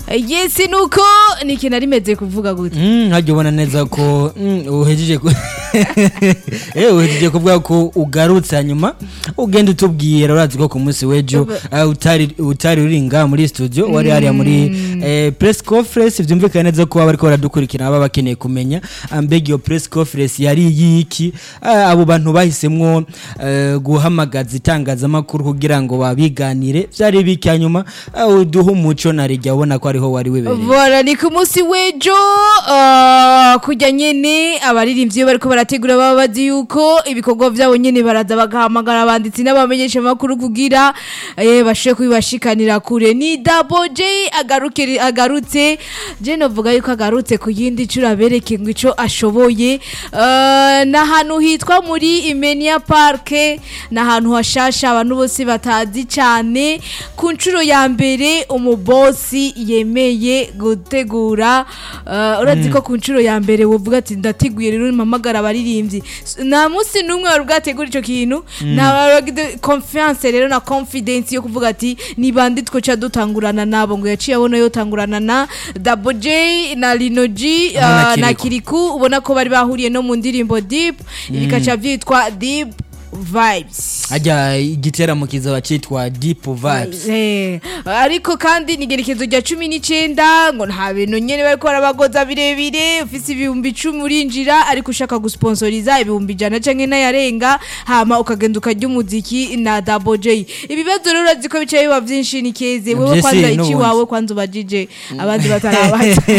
yesi nuko ni ikintu ari meze kuvuga gute Mm, hajya ubona neza ko mm, uhejeje ku- Eh, uhejeje kuvuga ko ugarutse hanyuma ugenda utubwira urazi ko ku munsi w'ejo eh, utari utari uri ngaha muri studio wari hariya muri eh, press conference byumvikana neza ko bariko baradukurikira baba bakeneye kumenya ah, mbega iyo press conference yari yiki Ah, abo bantu bahisemwo eh, guhamagaza itangazamakuru kugira ngo babiganire vyari biki hanyuma ah, uduhe umuco na rejya ubona ko ariho wari wibereye Voilà, ni ku munsi w'ejo uh, kujya nyene abaririmbyi iyo bariko barategura baba bazi yuko ibikorwa vyabo nyene baraza bagahamagara abanditsi n'abamenyesha makuru kugira eh, bashobore kubibashikanira kure ni Double J agaruke agarutse je novuga yuko agarutse ku yindi cura bereke ngo ico ashoboye uh, n'ahantu hitwa muri Imenia Park n'ahantu hashasha abantu bose batazi cane ku nshuro ya mbere umubosi yemeye gutegura uh, urazi ko ku nshuro ya mbere wovuga ati ndateguye rero mpamagara abaririmbyi S- nta munsi n'umwe wari bwategura ico kintu nta confiance rero na confidence yo kuvuga ati ni bande twoca dutangurana nabo ngo yaciye abona yotangurana na Double J na Lino G Hamwe na uh, na Kiriku. Kiriku ubona ko bari bahuriye no mu ndirimbo Deep bikaca vyitwa Deep Vibes hajya igiteramo kizaba cyitwa deep vibes Eh, ariko kandi ni igerekezo rya cumi n'icyenda ngo nta bintu nyine bari gukora abagoza birebire ufise ibihumbi icumi urinjira ariko ushaka gusponsoriza ibihumbi ijana cyangwa n'ayarenga hama ukagenda ukarya umuziki na Double J ibibazo rero urazi ko bicaye biba byinshi ni keze wewe Vyese kwanza iki n'ubundi. wawe kwanza ubajije abandi batarabaza